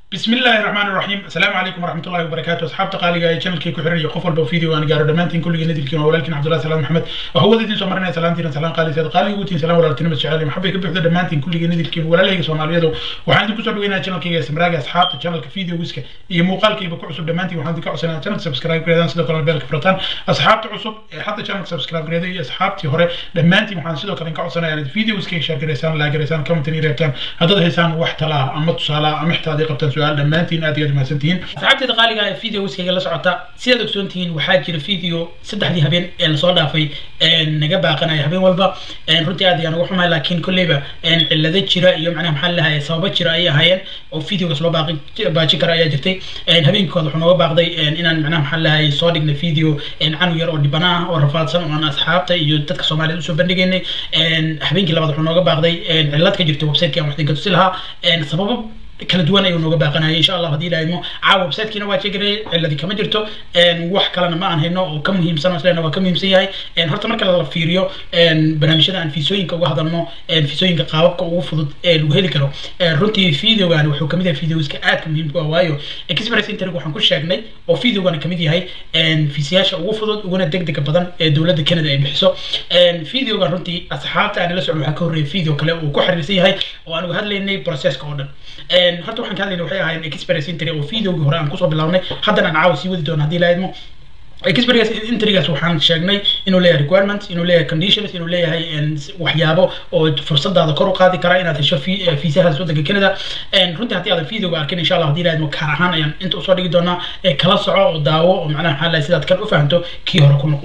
بسم الله الرحمن الرحيم السلام عليكم ورحمه الله وبركاته اصحاب تقاليga ee channelkii ku xiran iyo qof walba video aan gaaro dhammaantiin kulligiin idilkiin waa walaalkiin cabdullahi salaam maxamed oo hawada idin soo marinaya salaamtiina salaan qaaliseed qaaliga utiin salaan walaaltinimo jecel maxabay ka buuxda dhammaantiin kulligiin idilkiin walaalahayga soomaaliyeedu waxaan idinku soo dhaweynaa channelkayga samraaga asxaabta channelka videogiska iyo muuqaalkiiba ku cusub dhammaantiin waxaan idinka codsanaa channelka subscribe gareedaan sidoo kale beelka furataan asxaabta cusub ee hadda channelka subscribe gareeday iyo asxaabtii hore dhammaantiin waxaan sidoo kale idinka codsanaya inaad videogiska share gareysaan laa gareysaan comment iyo reebtaan haddaad haysaan wax talaa ama tusaala ama xitaa haday qabtaan su-aal dhammaantiin aad iyo aad mahadsantihiin asxaabteeda qaaliga ah ee videoskayga la socota sidaad ogsoon tihiin waxaa jira video saddexdii habeen ee lasoo dhaafay naga baaqanaya habeen walba runtii aad ayaan uga xumahay laakiin kolleyba cillado jira iyo macnaha maxaa lahaye sababo jira ayay ahaayeen oo videogaas loo baaqi baajin kara ayaa jirtay habeenkooda wuxuu nooga baaqday inaan macnaha maxaa lahaye soo dhignay video canug yar oo dhibana ah oo rafaadsan oo aan asxaabta iyo dadka soomaaliyed usoo bandhigaynay habeenkii labaad wuxuu nooga baaqday cillad ka jirta websiteki aan wax idinka tusi lahaa sababo kala duwan ayuu nooga baaqanaya insha allah haddii ilaahimo caawa websitekiina waa jegaray ciladi kama jirto wax kalena ma aan hayno oo ka muhiimsan oo isleena waa ka muhiimsan yahay horta marka la fiiriyo barnaamijyada aan fiisooyinka uga hadalno fiisooyinka qaababka ugu fudud ee lagu heli karo runtii videogan wuxuu kamid yahay videoska aadka muhiimka ah waayo express internet waxaan ku sheegnay oo videogan kamid yahay fiisayaasha ugu fudud uguna degdega badan ee dowladda canada ay bixiso videogan runtii asxaabta aan la socon waxaa ka horreeya video kale uu ku xiriirsan yahay oo aan uga hadlaynay processka oo dhan horta waxaan ka hadlayna waxay ahaayeen experience intry oo videogii hore aan kusoo bilaabnay haddana aan caawa sii wadi doono haddii laadmo experience intrigaas waxaan sheegnay inuu leeyahay requirements inuu leeyahay conditions inuu leeyahay waxyaabo oo fursadaada kor u qaadi kara inaad hesho fiisahaas waddanka canada runtii haddii aadan videoga arkin insha allah haddii laadmo kaar ahaan ayaan inta usoo dhigi doonaa kala soco oo daawo oo macnaha maxaa lahay sidaad kan u fahanto kii hore ku noqo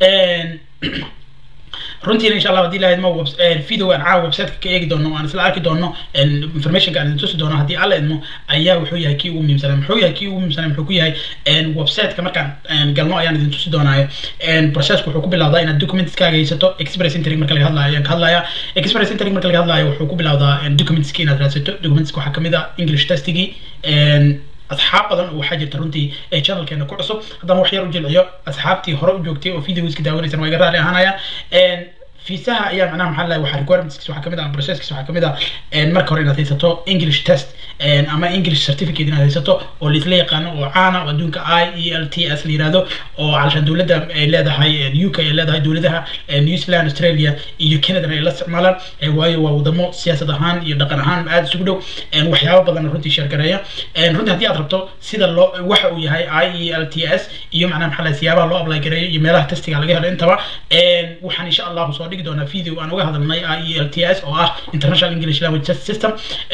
runtiina insha allah haddii la idmo video aan caawa websiteka ka eegi doono aan isla arki doono informationka aan idin tusi doono haddii alla idmo ayaa wuxuu yahay kii ugu muhiimsanaa muxuu yahay kii ugu muhiimsanaa muxuu ku yahay websiteka markaan galno ayaan idin tusi doonaayo processku wuxuu ku bilowdaa inaad documentskaaga haysato express intering marka laga hadlayo ayaan ka hadlayaa express intering marka laga hadlayo wuxuu ku bilowdaa documentski inaad raadsato documentska waxaa kamid ah english testigii asxaab badan oo waxaa jirta runtii ee channelkeena ku cusub haddana wax yar u jilciyo asxaabtii hore u joogtay oo videoiska daawanaysan waa iga raali ahaanayaan fiisaha ayaa macnaha maxaa lahay waxaa requirements waxaa kamid ah processkiis waxaa kamid ah marka hore inaad haysato english test ama english certificate inaad haysato oo laisla yaqaano oo caana oo adduunka i e l t s la yirahdo oo calashaan dowladda ay leedahay u k ay leedahay dowladaha new zealand australia iyo canada ay la isticmaalaan waayo waa wadamo siyaasad ahaan iyo dhaqan ahaan aada isugu dhow waxyaabo badan runtii sheergareeya runtii haddii aad rabto sida loo waxa uu yahay i e l t s iyo macnaha maxaa lahay siyaabaha loo apply gareeyo iyo meelaha testiga laga helo intaba waxaan insha allahu soo dhigi doonaa video aan uga hadalnay i e l t s oo ah international english language test system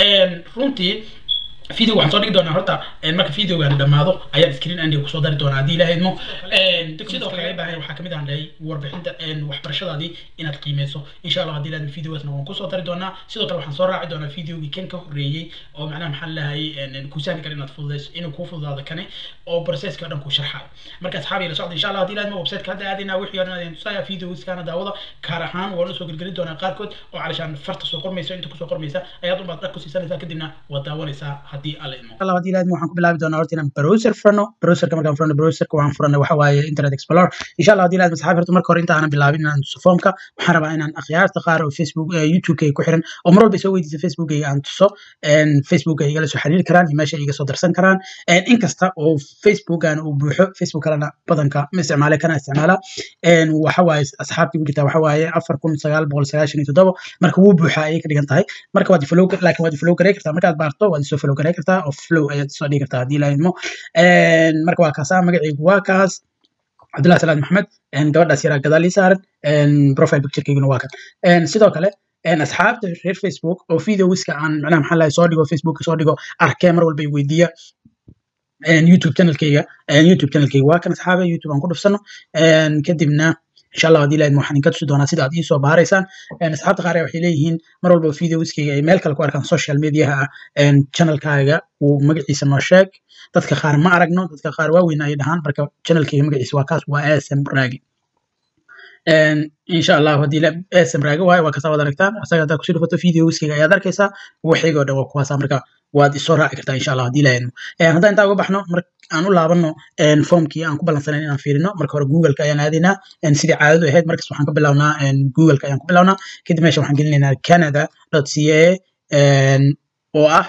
runtii video waxaan soo dhigi doonaa horta marka videogan dhamaado ayaan screen andiga kusoo dari doonaa haddii ilaha idmo sidoo kale laga baahan waxaa kamid aan dhahay warbixinta waxbarashadaadii inaad qiimeyso insha allah haddii ilaha videogaasna waan kusoo dari doonaa sidoo kale waxaan soo raaci doonaa videogii kan ka horreeyey oo macnaha maxaa lahay kuu sahli kara inaad fududeyso inuu kuu fududaado kane oo processka o dhan kuu sharxayo marka asxaabi la socda insha allah haddii ilaha idmo websiteka hadda aadayna wixii odhan adin tusaya videogiskana daawada kaar ahaan waan usoo gelgelin doonaa qaarkood oo calashaan farta soo qormayso inta kusoo qormaysa ayaad unbaad dhag ku siisanaysaa kadibna waad daawanaysaa haddii alla idmo allah haddii ilaadmo waxaan ku bilaabi doonaa horta inaan browser furano browserka markaan furano browserka waxaan furanay waxa waaye internet explorer insha allah haddii ilaadmo saxaabi horta marka hore inta aanan bilaabin inaan tuso formka waxaan rabaa inaan akhyaarta qaar oo facebook youtube ku xiran oo mar walba soo weydiisa facebook aan tuso facebook ay igala soo xiriiri karaan iyo meesha iga soo darsan karaan inkasta oo facebookan uu buuxo facebook kalena badanka ma isticmaale kana isticmaala waxa waaye asxaabtii ku jirta waxa waaye afar kun sagaal boqol sagaashan iyo toddoba marka wuu buuxa ayay ka dhigan tahay marka waad follow laakiin waad follow garay kartaa markaad baarto waad isoo follow garay kartaa oo flow ayaad soo dhigi kartaa haddii laidmo marka waa kaasa magacaygu waa kaas cabdullahi salaad maxamed gabadhaas yaraa gadaal ii saaran profile picturekeyguna waa kan sidoo kale asxaabta reer facebook oo videowiska aan macnaha maxaa lahay soo dhigo facebook soo dhigo arkee mar walba weydiiya youtube channelkeyga youtube channelkeyga waa kan asxaabe youtube aan ku dhufsano kadibna insha allah haddii lahayd waxaan inka tusi doonaa sida aad iisoo baaraysaan asxaabta qaar waxay leeyihiin mar walba videowiskeyga ay meel kale ku arkaan social mediaha ah channelkaaga uu magaciisa noo sheeg dadka qaar ma aragno dadka qaar waaweyn ay dhahaan marka channelkeyga magaciisa waa kaas waa asm raagi insha allah haddii asm raagi waayo waa kasaa wad aragtaan asaga haddaad kusii dhufato videowiskeyga ayaad arkaysaa waxayga o dhan waa kuwaasa marka waad isoo raaci kartaa insha allah haddii lahaydmo haddaan intaa uga baxno mar aan u laabano formkii aan ku ballansanayn inaan fiirino marka hore googleka ayaan aadaynaa sidii caadadu ahayd markas waxaan ka bilawnaa googleka ayaan ku bilawnaa kadib meesha waxaan gelinaynaa canada c a oo ah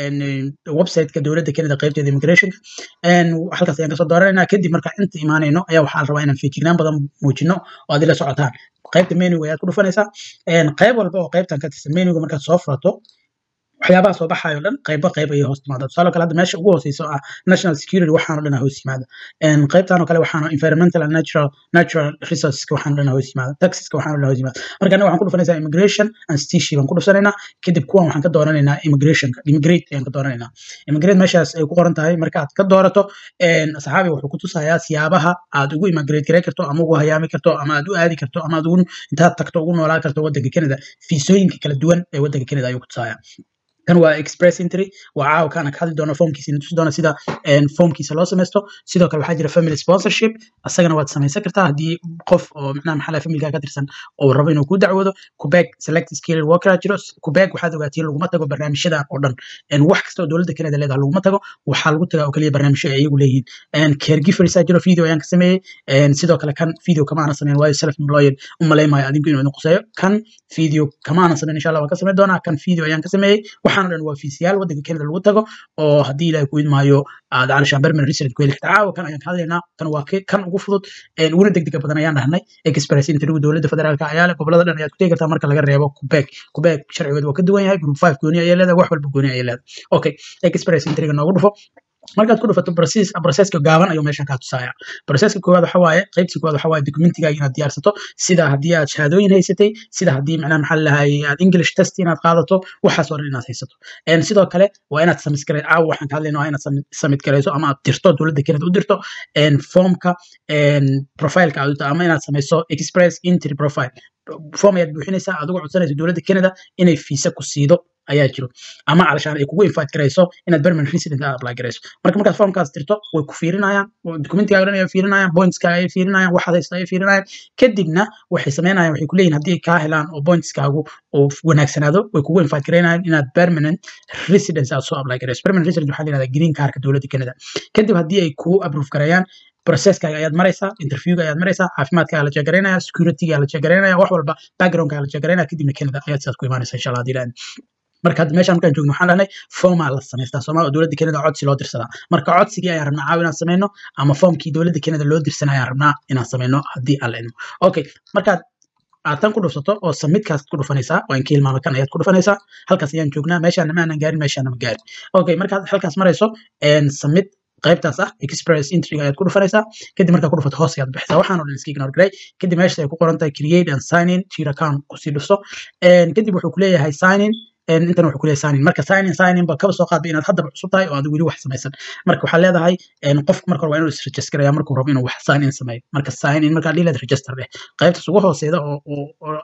websiteka dowladda Canada qaybteeda immigrationka halkaas ayaan kasoo dooranayna kadib marka inta imaanayno ayaa waxaa la rabaa inaan feejignaan badan muujino oo aad ila socotaan qaybta menuga ayaad ku dhufanaysaa qayb walba oo qaybtan ka tirsan menuga markaad soo furato waxyaabaha soo baxayo dhan qayba qayb ayay hoos timaada tusaale kale hadda meesha ugu hooseysa oo ah national security waxaano dhan hoos yimaada qaybtan oo kale waxaana environmental and natural natural resourceska waxaano dhan hoos yimaada taxiska waxaano dhan hoos yimaada marka anaga waxaan ku dhufanaysaa immigration and stishi baan ku dhufsanaynaa kadib kuwan waxaan ka dooranaynaa immigrationka immigrate ayaan ka dooranaynaa immigrate meeshaas ay ku qoran tahay marka aad ka doorato saxaabi wuxuu ku tusayaa siyaabaha aad ugu immigrate garay karto ama ugu hayaami karto ama aad u aadi karto ama aad ugu intaad tagto ugu noolaan karto waddanka Canada fiisooyinka kala duwan ee waddanka Canada ayuu ku tusayaa kan waa express entry waa caawa kaana ka hadli doona foomkiisa tusi doona sida foomkiisa loo samaysto sidoo kale waxaa jira family sponsorship asagana waad samaysan kartaa haddii qof oo macnaha maxaa familka ka tirsan oo rabo inuu ku dacwoodo kubeg select skill worker jiro kubeg waxaad ogaatiin laguma tago barnaamijyadan oo dhan wax kasta oo dowladda Canada leedahay laguma tago waxaa lagu tagaa oo kaliya barnaamijyo ay iyagu leeyihiin caregivers jiro video ayaan ka sameeyey sidoo kale kan video kama aanan sameyn waayo self employed u malaymayo adinku inuu idin quseeyo kan video kama aanan sameyn insha allah waan ka sameyn doonaa kan video ayaan ka sameeyey waxaan dhan waa fiisiyaal waddanka Canada lagu tago oo haddii ilaahay ku idmaayo aad calashaan permanent resident ku heli kartaa caawa kan ayaan ka hadlaynaa kan waa kan ugu fudud uguna degdega badan ayaan dhahnay express interview dowladda federaalka ayaa leh gobolada dhan ayaad ku tegi kartaa marka laga reebo Quebec Quebec sharcigeedu waa ka duwan yahay group 5 gooni ayay leedahay wax walba gooni ayay leedahay okay express interview noogu dhufo markaad ku dhufato process processka gaaban ayuu meeshan kaa tusaaya processka koowaad waxa waaye qaybta koowaad waxa waaye documentigaaga inaad diyaarsato sida haddii aad shahaadooyin haysatay sida haddii macnaha maxaa lahay aad english test inaad qaadato waxaas oo dhan inaad haysato sidoo kale waa inaad samit garay caawa waxaan ka hadlayna waa inaad samit garayso ama aad dirto dowladda Canada u dirto formka profileka aad ama inaad samayso express entry profile form ayaad buuxinaysaa adigoo codsanaysa dowladda Canada inay fiisa ku siido ayaa jiro ama calashaan ay kugu invite garayso inaad permanent resident aad apply garayso marka markaad formkaas dirto way ku fiirinayaan documentigaaga dhan ayay fiirinayaan pointskaaga ayay fiirinayaan waxaad haysta ayay fiirinayaan kadibna waxay sameynayaan waxay ku leeyihin haddii ay kaa helaan oo pointskaagu uu wanaagsanaado way kugu invite garaynayaan inaad permanent residence aad soo apply garayso permanent resident waxaa la yihahdaa green cardka dowladda Canada kadib haddii ay kugu approve garayaan processkaaga ayaad maraysaa interviewga ayaad maraysaa caafimaadkaaga la jeegaraynaya securityga la jeegaraynaya wax walba backgroundkaaga la jeegaraynaya kadibna Canada ayaad sidaas ku imaanaysaa insha Allah haddii marka hadda meeshaan markaan joogno waxaan dhahnay formaa la samaystaa soomaaliya dowladda Canada codsi loo dirsadaa marka codsigii ayaan rabnaa caaw inaan sameyno ama formkii dowladda Canada loo dirsanay ayaan rabnaa inaan sameyno haddii aan la idmo okay markaad aad tan ku dhufsato oo submitkaas ku dhufanaysaa waa in ka hilmaama kan ayaad ku dhufanaysaa halkaas ayaan joognaa meeshaana ma aanan gaarin meeshaana ma gaarin okay markaad halkaas marayso submit qaybtaas ah express entry ayaad ku dhufanaysaa kadib markaa ku dhufato hoos ayaad bixisaa waxaan oo dhan iska ignore garay kadib meesha ay ku qoran tahay create and sign in to your account kusii dhufso kadib wuxuu ku leeyahay sign in intan wuxuu ku leeyahay sign in marka sign in sign in ba kaba soo qaadba inaad haddaba cusub tahay oo aad weli wax samaysan marka waxaa leedahay qofka marka hore waa inuu is-register garaya markuu rabo inuu wax sign in sameeyo marka sign in markaa dhiilaad register dheh qaybtaas ugu hooseeda oo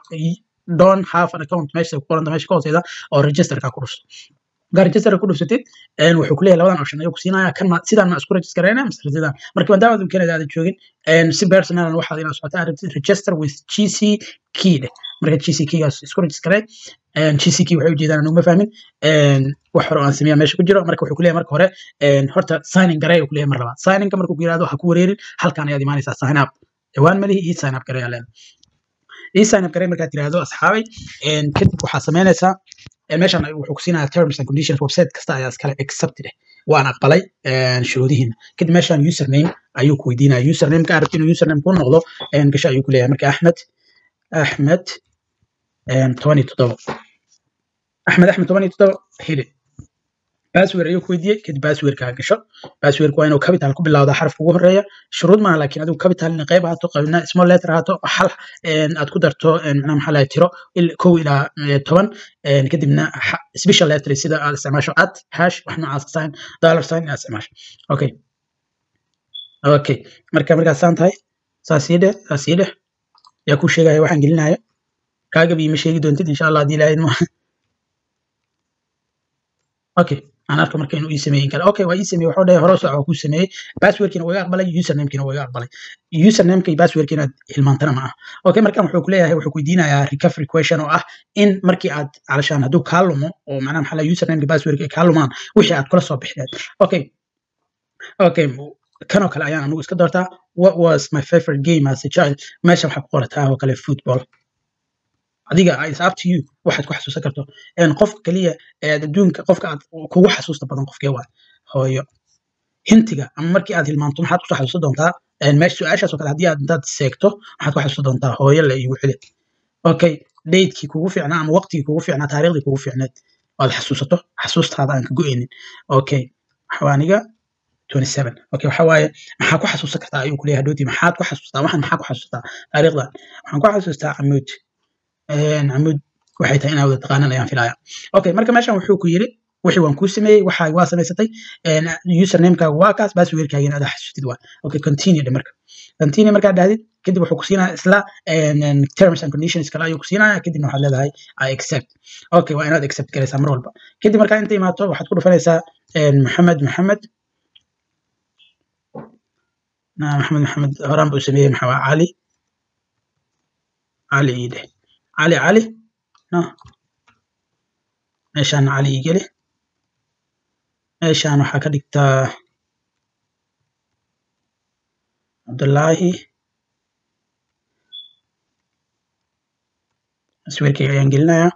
don't have an account meesha ku qoranta meesha ka hooseeda oo registerka ku dhufso markaa register ku dhufsatid wuxuu ku leeyahay labadan option ayuu ku siinaya kan ma sidaan ma isku register garayna mise sidaan marka maadaama aad Canada aad joogin si personal waxaad inaad socotaa aad rabtid register with GC key dheh marka GC keygaas isku register garay GC key waxay ujeedaan anuu ma fahmin wax hore aan sameeyaa meesha ku jiro marka wuxuu ku leeyahay marka hore horta signing garay uu ku leeyahay mar labaad signingka markuu ku yiraahdo ha ku wareerin halkaan ayaad imaanaysaa sign up dhawaan malihi ii sign up garay aleen ii sign up garay markaad tiraahdo asxaabay kadib waxaa sameynaysaa meeshan wuxuu ku siinayaa terms and conditions website kasta ayaa iskale accepted waan aqbalay shuruudihiina kadib meeshan username ayuu ku weydiinaya username ka arabti inuu username ku noqdo gasho ayuu ku leeyahay marka axmed axmed toban iyo toddoba axmed axmed toban iyo toddoba hili password ayuu ku weydiiyey kadib passwordkaa gasho passwordka waa inuu capital ku bilowda xarafka ugu horeeya shuruud maaha laakiin adigu capital in qayb ahaato qaybna small letter ahaato xal aad ku darto macnaha maxaa lahay tiro kow ilaa toban kadibna special letter sida aad isticmaasho at hash wax noocaas sign dollar sign inaad isticmaasho okay okay marka markaad saan tahay saas ii dheh saas ii dheh yaa kuu sheegaya waxaan gelinayo kaagab iima sheegi doontid insha allah haddii ilaahay okay aan arko marka inuu ii sameeyin kara okay waa ii sameeyey waxuu dhahay hore soco ku sameeyey passwordkiina waa iga aqbalay usernamekina waa iga aqbalay usernameka iyo passwordka inaad hilmaantana ma aha okay markan wuxuu ku leeyahay wuxuu ku weydiinayaa recovery question oo ah in markii aad calashaan hadduu kaa lumo oo macnaha maxaa laha usernameka passwordka ay kaa lumaan wixii aad kula soo bixileed okay okay kanoo kale ayaan anigu iska doortaa what was my favorite game as a child meesha waxaa ku qorataa oo kale football adiga is up to you waxaad ku xasuusan karto een qofka kaliya ee aad adduunka qofka aad kugu xasuusta badan qofkee waa hooyo hintiga ama markii aad hilmaanto maxaad kusoo xasuusan doontaa een meesha su-aashaas oo kale haddii aad intaad seegto maxaad ku xasuusan doontaa hooyo la igu xili okay datekii kugu fiicnaa ama waqtigii kugu fiicnaa taariikhdii kugu fiicneed oad xasuusato xasuustaada aan ka go-eynin okay waxaaniga 27 okay waxa waaye maxaa ku xasuusan kartaa ayuu kuleeyahay hadhowti maxaad ku xasuustaa waxaan maxaa ku xasuustaa taariikhdan waxaan ku xasuustaa camuud een camuud waxay tahay inaa wada taqaanan ayaan filaya okay marka meeshan wuxuu ku yiri wixii waan kuu sameeyey waxaa waa samaysatay een usernamekaaga waa kaas passwordkaaga inaad xasuustid waa okay continue dhe marka continue markaad dhahdid kadib wuxuu ku siinaya isla een terms and conditions kale ayuu ku siinaya kadibna waxaad leedahay i accept okay waa inaad accept garaysaa mar walba kadib markaa inta imaato waxaad ku dhufanaysaa een maxamed maxamed نعم محمد محمد هران بو سميه محوا علي علي إيده علي علي نعم meeshaan cali igeli meeshaan waxaa ka dhigtaa cabdullaahi sawirkayga ayaan gelinayaa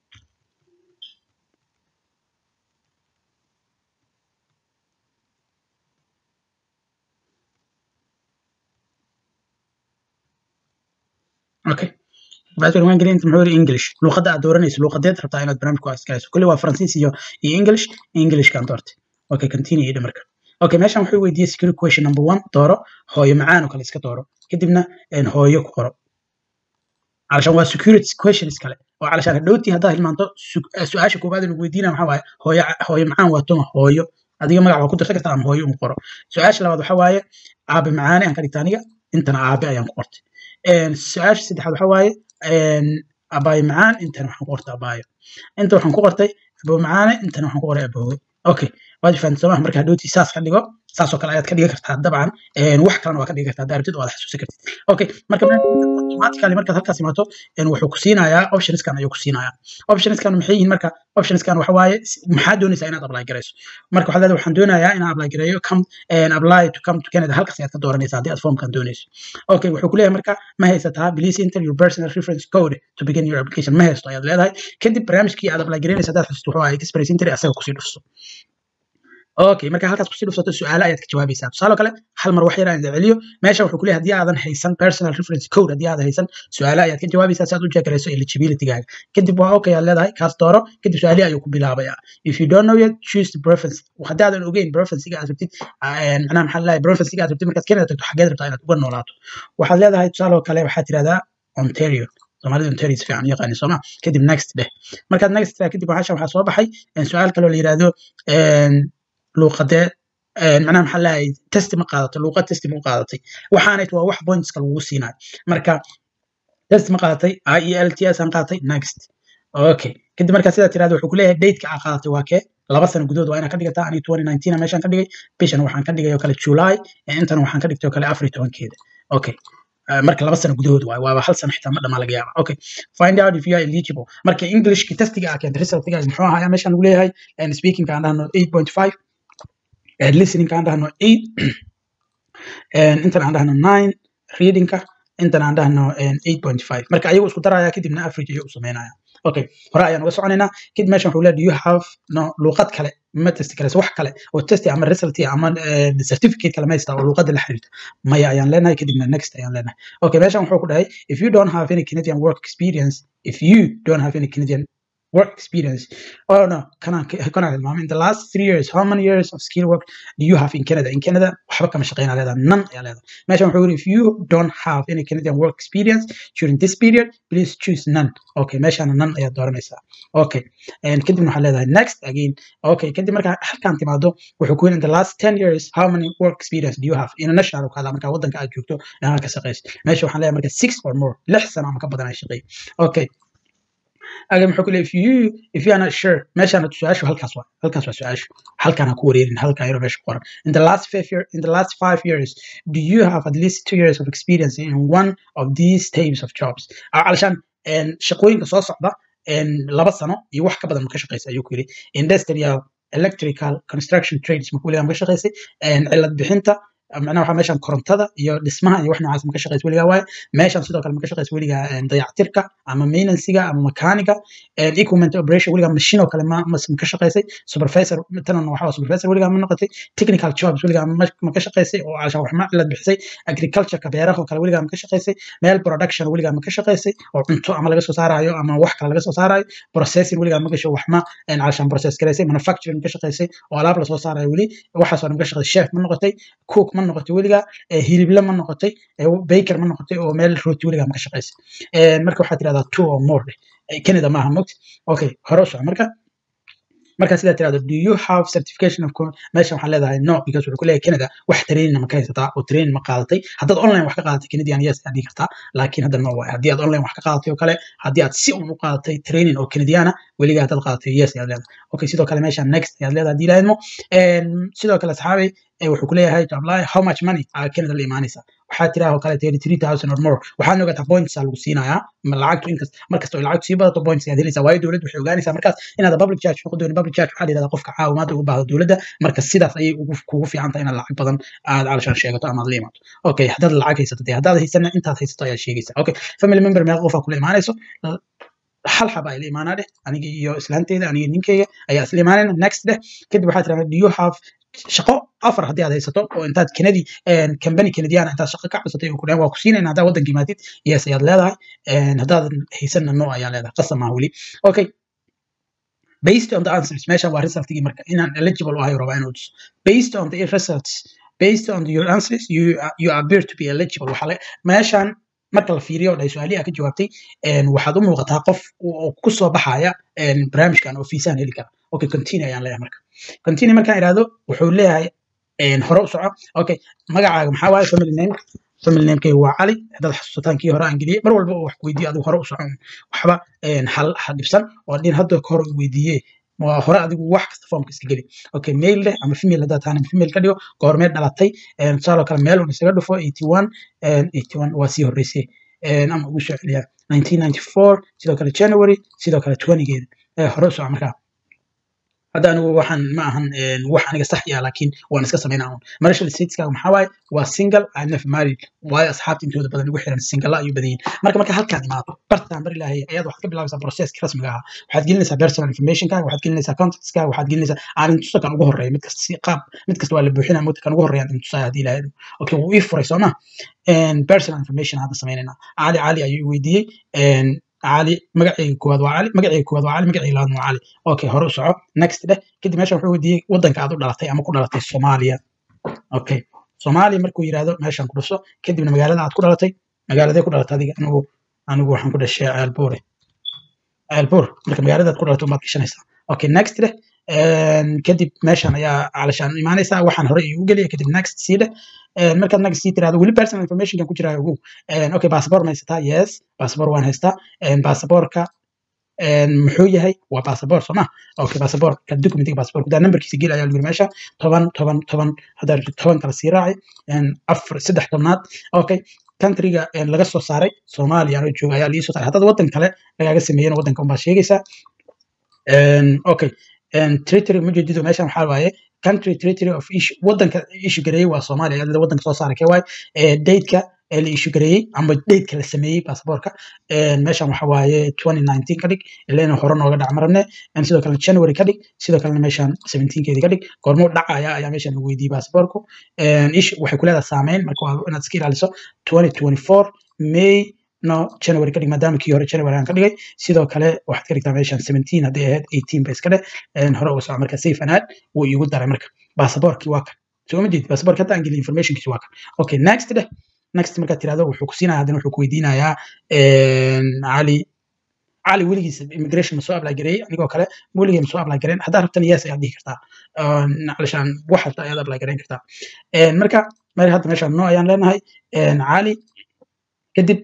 okay baaswir waan gelin inta muxuu yiri english luqadda aad dooranayso luqadeed rabtaa inaad barnaamijku askayso kulli waa faransiis iyo iyo english englishkaan doortay okay continue idha marka okay meeshan wuxuu weydiiyey security question number one dooro hooyo macaan oo kale iska dooro kadibna hooyo ku qoro علشان waa security questions kale oo علشان hadhowtii haddaad hilmaanto su-aasha koowaad lagu weydiinaya maxaa waaye hooyo hooyo macaan waa tuma hooyo adiga magac waa ku dirsan kartaa ama hooyo un qoro su-aasha labaad waxaa waaye aabe macaane aan ka dhigta aniga intana aabe ayaan ku qortay su-aasha saddexaad waxaa waaye abaayo macaan intana waxaan ku qortay abaayo inta waxaan ku qortay abo macaane intana waxaan ku qoray aboowe okay waad fahanti sooma marka hadhowtii saas ka dhigo saasoo kale ayaad ka dhigi kartaa dabcan wax kalena waa ka dhigi kartaa daarabtid oo aad xasuusan kartid okay marka automatically markaad halkaas imaato wuxuu ku siinayaa optionskan ayuu ku siinayaa optionskan maxay yihiin marka optionskan waxa waaye maxaa doonaysaa inaad apply garayso marka waxaad leedahay waxaan doonayaa inaan apply gareeyo come apply to come to Canada halkaas ayaad ka dooranaysaa haddii aad formkan doonayso okay wuxuu ku leeyahay marka ma haysataa please enter your personal reference code to begin your application ma haysto ayaad leedahay kadib barnaamijkii aad apply garaynaysa haddaad xasuusto wuxuu ahaa express entry asaga kusii dhufso okay marka halkaas kusii dhufsato su-aalo ayaad ka jawaabaysaa tusaale kale hal mar wax yar aan celiyo meesha wuxuu ku leeyahay haddii aadan haysan personal reference code haddii aadan haysan su-aalo ayaad ka jawaabaysaa si aad u jeegarayso eligibilitygaaga kadib waa okay aad leedahay kaas dooro kadib su-aalihi ayuu ku bilaabayaa if you don't know yet choose the preference haddii aadan ogeyn preferencega aad rabtid macnaha maxaa leeyahay preferencega aad rabtid markaad Canada tagto xageed rabtaa inaad uga noolaato waxaad leedahay tusaale kale waxaad tirahdaa Ontario soomaalida Ontario si fiican u yaqaani sooma kadib next dheh markaad next dheh kadib waxaa waxaa soo baxay su-aal kale oo la yiraahdo luuqadee macnaha maxaa leeyahay testi ma qaadato luuqad testi ma u qaadatay waxaanay waa wax pointska lagu siinayo marka testi ma qaadatay i e l t s aan qaadatay next okay kadib markaa sidaa tirahdo wuxuu ku leeyahay dateka aa qaadatay waa kee laba sano gudahood waa inaa ka dhigataa aniga twenty nineteen meeshaan ka dhigay bishan waxaan ka dhigay oo kale july intana waxaan ka dhigtay oo kale afar iyo tobankeeda okay marka laba sano gudahood waay waaba hal sano xitaa ma dhamaa laga yaaba okay find out if you are eligible marka englishki testiga aa keentay resultiga muxuu ahaa meeshaan lagu leeyahay speaking aan dhahno eight point five listening aan dhahno eight intan aan dhahno nine readingka intan aan dhahno eight point five marka ayagu isku daraya kadibna average ayuu u sameynaya okay hore ayaan uga soconaynaa kadib meeshan wuxuu leeyahay do you have no luuqad kale ma testi karayso wax kale oo testi ama result ama certificate kale ma haystaa oo luuqadda la xiriirta maya ayaan leenahay kadibna next ayaan leenahay okay meeshan wuxuu ku dhahay if you don't have any Canadian work experience if you don't have any Canadian work experience. Oh no, can I can I mom in the last three years, how many years of skill work do you have in Canada? In Canada, waxba kama shaqeynaa leedahay none ayaa leedahay. Meeshan wuxuu yiri if you don't have any Canadian work experience during this period, please choose none. Okay, meeshan none ayaa dooranaysaa. Okay, and kadibna waxaa leedahay next again. Okay, kadib markaa halkaan timaado wuxuu ku yiri in the last 10 years, how many work experience do you have? International ka hadlaa markaa waddanka aad joogto inaad ka shaqeyso. Meesha waxaan leeyahay marka six or more, lix sano ama ka badan ay shaqeey. Okay, aga muxuu ku leeyahay if you if you are not sure meeshaan su-aashu halkaas waa halkaas waa su-aashu halkaan ha ku wareerin halkaan yaro meesha ku qoran in the last five year in the last five years do you have at least two years of experience in one of these types of jobs علشان shaqooyinka soo socda laba sano iyo wax ka badan ma ka shaqeysa ayuu ku yiri industrial electrical construction trades ma ku leeyahay ma ka shaqeysay cilad bixinta macnaha waxaa meeshan korontada iyo dhismaha iyo wax noocaas ma ka shaqeysa weligaa waaye meeshan sidoo kale ma ka shaqeysa weligaa dayactirka ama maintenancega ama mechaniga equipment operation weligaa machine oo kale ma ma ka shaqeysay supervisor tanan waxa supervisor weligaa ma noqotay technical jobs weligaa ma ka shaqeysay oo cashan wax ma cilad bixisay agricultureka beeraha oo kale weligaa ma ka shaqeysay meel production weligaa ma ka shaqeysay oo cunto ama laga soo saarayo ama wax kale laga soo saarayo processing weligaa ma gasho wax ma cashan process gareysay manufacturing ma ka shaqeysay oo alaab la soo saarayo weli waxaasoo dhan ka shaqeysay chef ma noqotay cook ma noqotay weligaa hilible ma noqotay baker ma noqotay oo meel rooti weligaa ma ka shaqeysay marka waxaad tirahdaa two or more canada maaha mogti okay hore u soco marka marka sidaa tirahdo do you have certification of meeshan waxaan leedahay no because wuxuu ku leeyahay canada wax training ma ka haysataa oo training ma qaadatay haddaad online wax ka qaadatay canadian yes aad dhihi kartaa laakiin hadda no waay haddii aad online wax ka qaadatay oo kale haddii aad si un u qaadatay training oo canadiana weligaa haddaad qaadatay yes ayaad leedahay okay sidoo kale meeshan next ayaad leedahay haddii lahaydmo sidoo kale asxaabay wuxuu ku leeyahay to apply how much money aa canada la imaanaysa waxaa tiraa oo kale thirty three thousand or more waxaad ogataa points aa lagu siinayaa lacagtu inkas markasta oo lacagtu sii badato points ayaad helaysaa waayo dowladdu waxay ogaanaysaa markaas inaad public charge noqon doonin public charge waxaa la yidhahdaa qofka caawimaada ugu baahdo dowladda marka sidaas ayay kugu fiican tahay inaad lacag badan aad calashaan sheegato ama aad la imaato okay haddaad lacag haysato dee haddaad haysana intaad haysato ayaad sheegaysaa okay family member meeqa qofaa kula imaanayso hal xaba ay la imaanaa dheh aniga iyo islaanteyda aniga ninkeyga ayaa isla imaanayna next dheh kadib waxaa tiraa do you have shaqo afar haddii aad haysato oo intaad kenadi kambani kenadiana intaad shaqo ka codsatay oo kudhahan waa ku siinayna haddaa waddanka imaatid yes ayaad leedahay haddaadan haysanna no ayaa leedahay qasam ah weli okay based on the answers meeshan waa resultigii marka inaan eligible u ahay rabaa inuu tuso based on the results based on your answers you, you appear to be eligible waxaa meeshan marka la fiiriyo oo dhahay su-aalihi aa ka jawaabtay waxaad u muuqataa qof ku soo baxaya barnaamijkan oo fiisaan heli kara okay continue ayaan leeyahay marka continue markaan idhaahdo wuxuu leeyahay hore u soco okay magacaaga maxaa waaye family name family namekayga waa cali haddaad xasuusataan kii hore aan geliyey mar walba oo wax weydiiyo adigu hore u socon waxba ha dhibsan oo dhin hadda ka hore weydiiye waa hore adigu wax kasta foomka iska geli okay mail leh ama female haddaad taana female ka dhigo goormee dhalatay tusaaloo kale meel un isaga dhufo eighty one eighty one waa sii horreysay ama ugu soo celiyaa nineteen ninety four sidoo kale january sidoo kale twentygeeda hore u soco markaa hadda anigu waxaan ma ahan wax aniga sax yaa laakiin waan iska samaynaa un marshal stateskaaga maxaa waaye waa single and nef married waayo asxaabta intooda badan ugu xiran single ayuu badan yihin marka marka halkaan imaado bartaan bari lahay ayaad waxaad ka bilaabaysaa processki rasmiga ahaa waxaad gelinaysaa personal informationkaaga waxaad gelinaysaa contactskaaga waxaad gelinaysaa aan intusa kan ugu horreeya mid kasta si qaab mid kasta waa la buuxinaa mugta kan ugu horreeyaan intusaya haddii ilahay okay wuu ii furay soo ma personal information hadda samaynayna cali cali ayuu weydiiyey cali magacayga koowaad waa cali magacayga koowaad waa cali magacayga labaad waa cali okay hore u soco next dheh kadib meeshan wuxuu weydiiyey waddanka aad u dhalatay ama ku dhalatay soomaaliya okay soomaaliya markuu yidhaahdo meeshan ku dhuso kadibna magaalada aad ku dhalatay magaaladee ku dhalatay adiga anigu anigu waxaan ku dhashay ceelbuure ceelbuur marka magaaladaad ku dhalatay umaad gashanaysaa okay next dheh kadib meeshan ayaa calashaan imaanaysaa waxaan hore igu geliya kadib next sii dheh markaad next sii tirahdo weli personal informationkan ku jiraa ogow okay passport ma haysataa yes passport waan haystaa passportka muxuu yahay waa passport soo ma okay passport ka documentiga passport daa numberkiisa geli ayaa lagu yiri meesha toban toban toban haddaa rabtid toban kala sii raaci afar saddex tobnaad okay countryga laga soo saaray soomaaliya anoo jooga ayaa liisoo saaray haddaad waddan kale lagaaga sameeyena waddanka unbaa sheegaysaa okay territory mujeedido meeshan waxaa waaye country territory of issue waddanka issue gareeyey waa soomaaliya iyadoo waddanka soo saaray kee waaye dateka la issue gareeyey ama dateka la sameeyey passportka meeshan waxa waaye twenty nineteen ka dhig ilaa hore nooga dhac marabne sidoo kalena january ka dhig sidoo kalena meeshan seventeenkeedi ka dhig goormuu dhacaya ayaa meeshan lagu weydiiyey passportku issue waxay ku leedahay saameyn marka waa inaad iska ilaaliso twenty twenty four may no january ka dhig maadaama kii hore january aan ka dhigay sidoo kale waxaad ka dhigtaa meeshan seventeen hadday ahayd eighteen ba iska dheh hore uga soco marka safe anaad wuu iigu daray marka baasaboorkii waa kan soo ma jeed baasaboorka hadda aan geliy informationkiisi waa kan okay next dheh next markaad tirahdo wuxuu ku siinaya haddana wuxuu ku weydiinayaa cali cali weligiis immigration ma soo apply gareeyey anigoo kale weligay ma soo apply gareyn haddaa rabtan yes ayaad dhihi kartaa alishaan wax hasta ayaad apply gareyn kartaa marka mari hadda meeshaan no ayaan leenahay cali kadib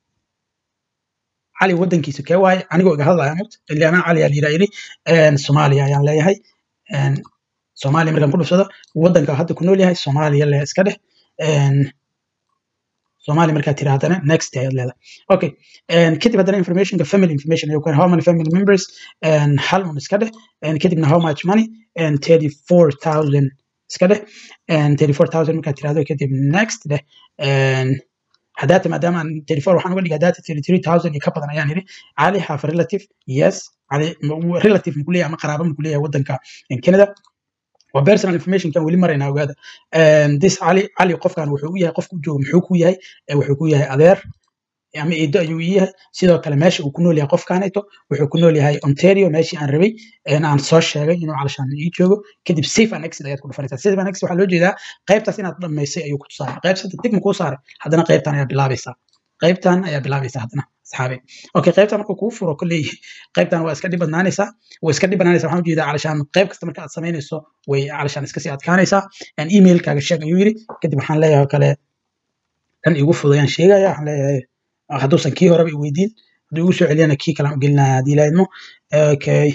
cali waddankiisa kee waaye anigoo iga hadlaya mut ilaana cali aa layidhaa yidhi soomaaliya ayaan leeyahay soomaaliya markaan ku dhufsado waddanka hadda ku nool yahay soomaaliya le iska dheh soomaaliya markaad tirahdana next ayaad leedahay okay kadib haddana informationka family information ayuu how many family members hal un iska dheh kadibna how much money thirty four thousand iska dheh thirty four thousand markaad tirahdo kadib next dheh haddaata maadaama aan thirty four waxaan uga dhigaa data thirty three thousand iyo ka badan ayaan yidhi cali have a relative yes cali relative muku leeyahay ama qaraabo muku leeyahay waddanka canada waa personal information kan weli maraynaa ogaada this cali cali qofkan wuxuu u yahay qofku joogo muxuu ku yahay wuxuu ku yahay adeer ama eedo ayuu ii yahay sidoo kale meesha uu ku nool yahay qofkaanayto wuxuu ku nool yahay ontario meeshii aan rabay aan soo sheegay inuu calashaan ii joogo kadib safe and exit ayaad ku dhufanaysaa safe and exit waxaa loo jeedaa qaybtaas inaad dhammaysay ayuu ku tusaaya qayb sadda tig makuu saaray haddana qaybtan ayaa bilaabaysaa qaybtan ayaa bilaabaysaa haddana asxaabe okay qaybtan marka kuu furo kolley qaybtan waa iska dhib badnaanaysaa way iska dhib badnaanaysaa waxaan ujeedaa calashaan qayb kasta marka aad samaynayso way calashaan iska sii adkaanaysaa emailkaaga sheeg ayuu yidhi kadib waxaan leeyahay oo kale kan igu fudayaan sheegaya waxaan leeyahay hadduusan kii horeba i weydiin hadduu igu soo celiyana kii kalaan u gelinaya haddii ilaahidmo okay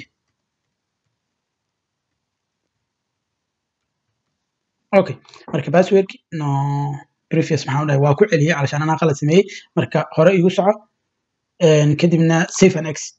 okay marka passwordki no previous maxaan dhahay waa ku celiyey calashaan anaa qalad sameeyey marka hore igu soco kadibna safe and exit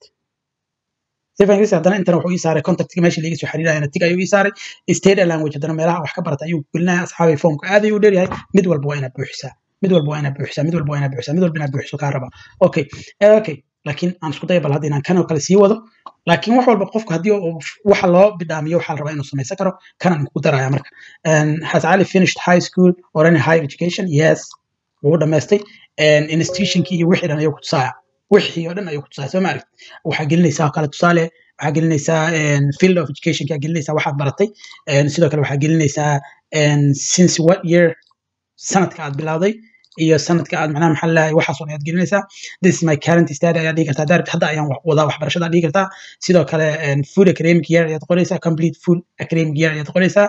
safe and exit haddana intana wuxuu ii saaray contactga meesha liiga soo xiriirayana tig ayuu ii saaray state language haddana meelaha wax ka barata ayuu gelinaya asxaabay foomka aad ayuu dheeryahay mid walba waa inaad buuxisaa mid walba waa inaad buuxisaa mid walba waa inaad buuxisaa mid walba inaad buuxiso kaa raba okay okay laakiin aan isku daya bal hadda inaan kan oo kale sii wado laakiin wax walba qofku haddii waxa loo bidhaamiyo waxaa la rabaa inuu samaysan karo kanaan kugu daraya marka has ali finished high school or any higher education yes wuu dhammaystay institutionkii iyo wixii dhan ayuu ku tusaaya wixii oo dhan ayuu ku tusaaya soo ma aragt waxaa gelinaysaa kale tusaale waxaa gelinaysaa field of educationkaa gelinaysaa waxaad baratay sidoo kale waxaa gelinaysaa since what year sanadka aad bilowday iyo sanadka aad macnaha maxaa lalahay waxaasoo ayaad gelinaysaa this is my current study ayaad dhihi kartaa daarabti hadda ayaan wadaa waxbarashada dhihi kartaa sidoo kale food academic year ayaad qoraysaa complete full academic year ayaad qoraysaa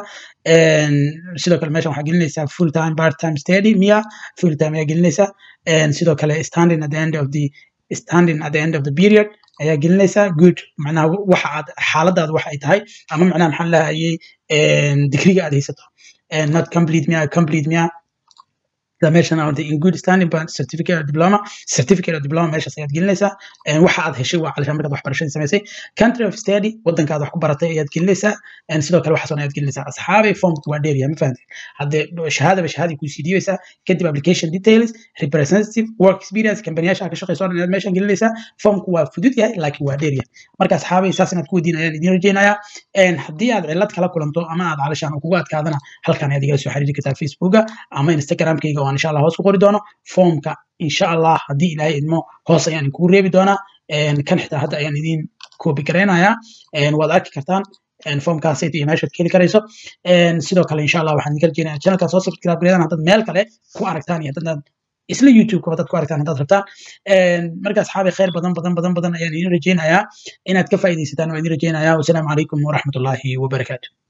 sidoo kale meeshan waxaa gelinaysaa full time part time study miya full time ayaa gelinaysaa sidoo kale standing at the end of the standing at the end of the period ayaa gelinaysaa good macnaha waxa aad xaaladaada waxa ay tahay ama macnaha maxaa lahayay digriga aad haysato not complete miya complete miya meeshan on the in good standing but certificate or diploma certificate or diploma meeshaas ayaad gelinaysaa waxa aad heshay waa calishaan markaad waxbarashadii samaysay country of study waddankaad wax ku baratay ayaad gelinaysaa sidoo kale waxaasoo ayaad gelinaysaa asxaabay formku waa dheeryahay ma fahamtay haddee shahaadaba shahaadii kuusii dhiibaysaa kadib application details representative work experience kambaniyasha ka shaqeyso dhan ayaad meeshan gelinaysaa formku waa fudud yahay laakiin waa dheeryahay marka asxaabay saas inaad ku weydiin ayaan idiin rajeynayaa haddii aad cilad kala kulanto ama aad calishaan kugu adkaadana halkan ayaad igala soo xiriiri kartaa facebooka ama instagramkayga oo insha allah hoos ku qori doono foomka insha allah haddii ilaahay idmo hoos ayaan kugu reebi doonaa kan xitaa hadda ayaan idin koobi garaynayaa waad arki kartaan foomkaas iyo meeshaad ka heli karayso sidoo kale insha allah waxaan idinka rajeynaya channelkan soo subscribe gareedaan haddaad meel kale ku aragtaan iyo haddaad isla youtube-ka haddaad ku aragtaan haddaad rabtaan marka asxaabi khayr badan badan badan badan ayaan idin rajeynayaa inaad ka faa'iidaysataan waa idin rajeynayaa wasalaamu calaykum waraxmatullaahi wabarakaatu